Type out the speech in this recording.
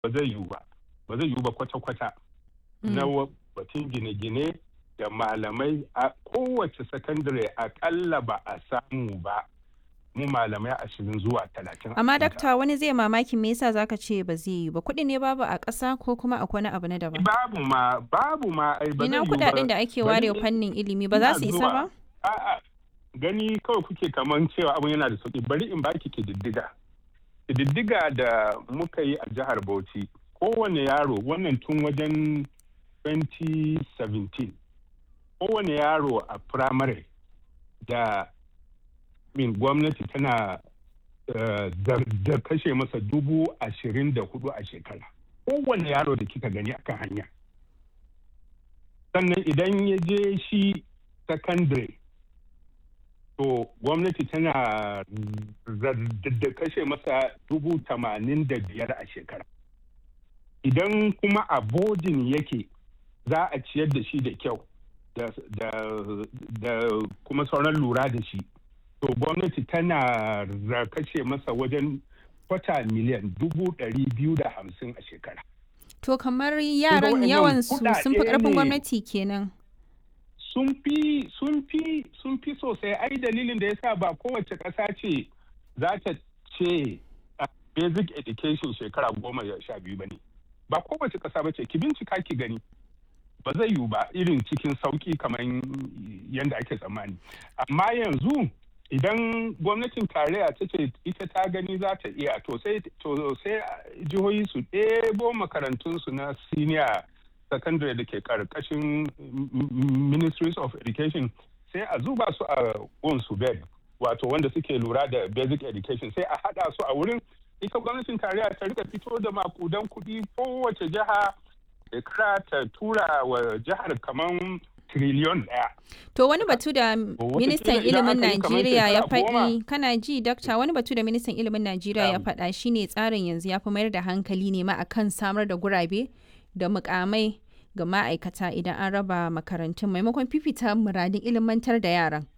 ba zai yiwu ba ba zai yiwu ba kwata-kwata na batun gine-gine da malamai a kowace sakandare akalla ba a samu ba mu malamai ashirin zuwa talatin. Amma dakta wani zai mamakin me yasa zaka ce ba zai yi ba kuɗi ne babu a ƙasa ko kuma akwai wani abu na daban. Babu ma babu ma ai ba Ina kuɗaɗen da ake ware fannin ilimi ba za su isa ba? A'a gani kawai kuke kaman cewa abun yana da sauki bari in baki kididdiga. Kididdiga da muka yi a jihar Bauchi kowane yaro wannan tun wajen 2017 kowane yaro a firamare da min gwamnati tana da kashe masa dubu ashirin da hudu a shekara kowane yaro da kika gani akan hanya sannan idan ya je shi secondary to gwamnati tana da kashe masa dubu tamanin da biyar a shekara idan kuma a bodin yake za a ciyar da shi da kyau da kuma sauran lura da shi to gwamnati tana kashe masa wajen kwata miliyan dubu ɗari biyu da hamsin a shekara. To kamar yaran yawan su sun fi ƙarfin gwamnati kenan. Sun fi sun fi sun fi sosai ai dalilin da yasa ba kowace ƙasa ce za ta ce basic education shekara goma sha biyu ba ne. Ba kowace ƙasa ba ce ki bincika ki gani. Ba zai yiwu ba irin cikin sauƙi kamar yadda ake tsammani. Amma yanzu idan gwamnatin tarayya ta ce ita ta gani za ta iya to sai jihohi su ɗebo makarantunsu na senior secondary da ke karkashin ministries of education sai a zuba su a su bed wato wanda suke lura da basic education sai a haɗa su a wurin ita gwamnatin tarayya ta rika fito da makudan kuɗi kowace jiha shekara ta tura wa jihar kamar triliyon ɗaya. To wani batu da ministan ilimin Najeriya ya faɗi kana ji dakta wani batu da ministan ilimin Najeriya ya faɗa shine tsarin yanzu ya fi mayar da hankali ne ma akan samar da gurabe da mukamai ga ma'aikata idan an raba makarantun maimakon fifita muradin ilimantar da yaran.